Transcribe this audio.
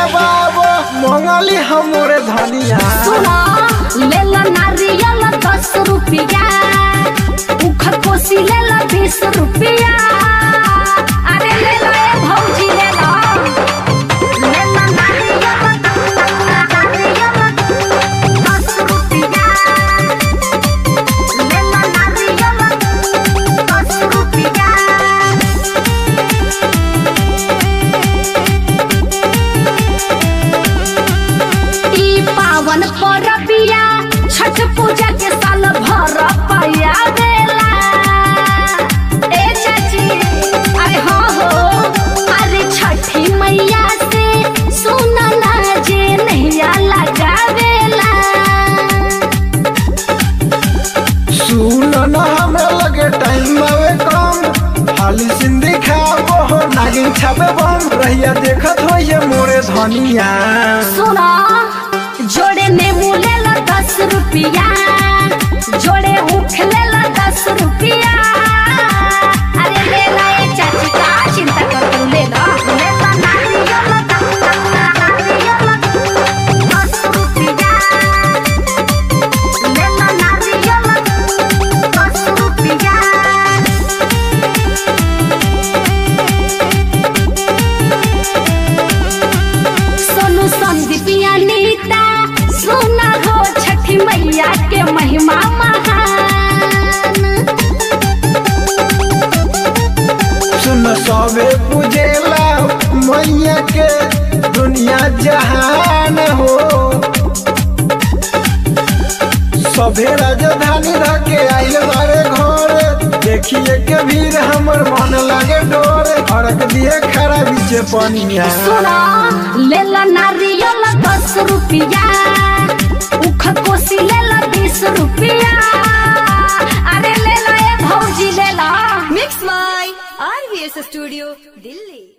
खावाबो मंगली हमरे धनिया सुना ले ला नारियल दस रुपया उख कोसी ले ला बीस रुपया अरे ले ला ए भौजी ले ला ले ला नारियल नारियल दस रुपया ले ला नारियल दस रुपया ई पावन परबिया छठ पूजा के साल भर पया बेला ए चाची अरे हो हो अरे छठी मैया से सुनला जे नैया लगावेला सुन न हमें लगे टाइम आवे कम हाली सिंधी खाबो हो नागिन छापे बम रहिया देखत हो ये मोरे धनिया सुना जोड़े नेमू ले ला दस रुपया जोड़े ऊख ले ला दस रुपया अरे ले ला ये चाची का चिंता कर तू ले ला ले ला नारियल नारियल दस रुपया ले ला नारियल दस रुपया सोनू संदीपिया नीता सुना हो छठी मैया के महिमा महान सुन सबे पूजेला मैया के दुनिया जहान हो सभे राजधानी रह के आइल बारे घर देखिए के भीड़ हमर मन लागे डोर अड़क दिए खड़ा बीचे पनिया सुना ले ला नारियल दस रुपया उख कोसी ले ला बीस रुपया अरे ले ला ए भौजी ले ला Mix My RVS Studio, Delhi.